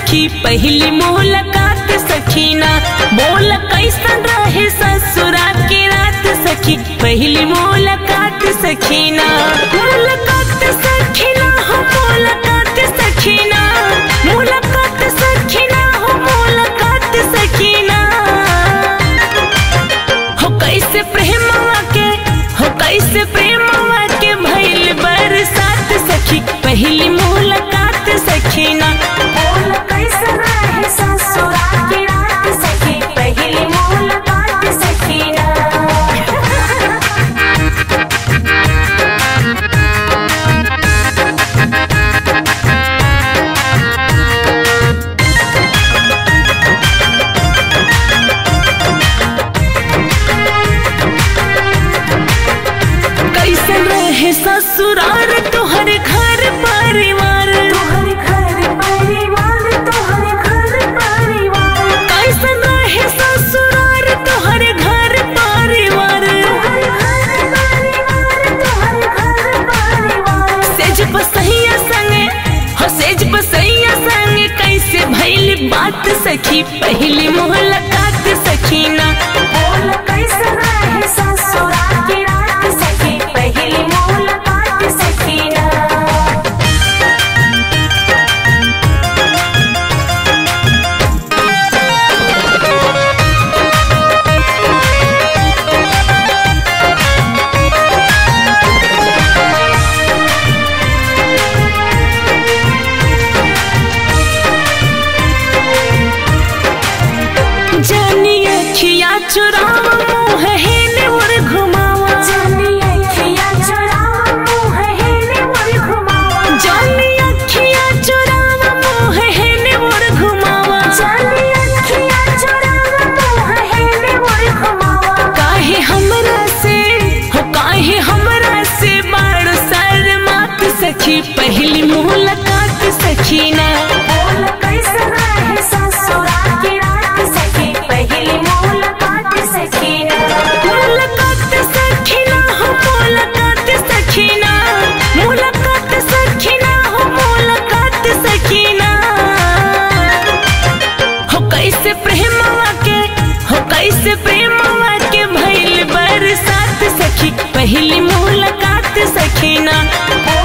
सखी पहली मुलाकात सखीना बोल कैसन रहे ससुरा की रात सखी पहली मुलाकात सखीना मुलाकात सखीना हो मुलाकात सखीना मुलाकात सखीना हो मुलाकात सखीना हो कैसे प्रेमवा के हो कैसे प्रेमवा के भइल बरसात सखी पहली मुलाकात सखीना बोल कैसे रहे ससुरा की रात सखी पहली मुलाकात सखीना कैसन रहे ससुरार तोहर घर परिवार तोहर घर परिवार तोहर घर परिवार कैसन रहे ससुरार तोहर घर परिवार तोहर घर परिवार तोहर घर परिवार सेज बसैया संगे हो सेज बसैया संगे कैसे भइल बात सखी पहली मुलाकात सखीना बोल कैसे रहे ससुरा की रात सखी पहली मुलाकात सखीना जानी अखिया चुरावा मुँह हेने और घुमावा जानी अखिया चुरावा मुँह हेने मोर घुमावा जानी अखिया चुरावा मुँह हेने और घुमावा जानी अखिया चुरावा मुँह हेने मोर घुमावा काहे हमरा से हो काहे हमरा से बाड़ सर मात सखी पहली मुलाकात सखीना बोल कैसे रहे ससुरा की रात सखी पहली मुलाकात सखीना मुलाकात सखीना हो मुलाकात सखीना मुलाकात सखीना हो मुलाकात सखीना हो कैसे प्रेमवा के हो कैसे प्रेमवा के भइल बरसात सखी पहली मुलाकात सखीना बोल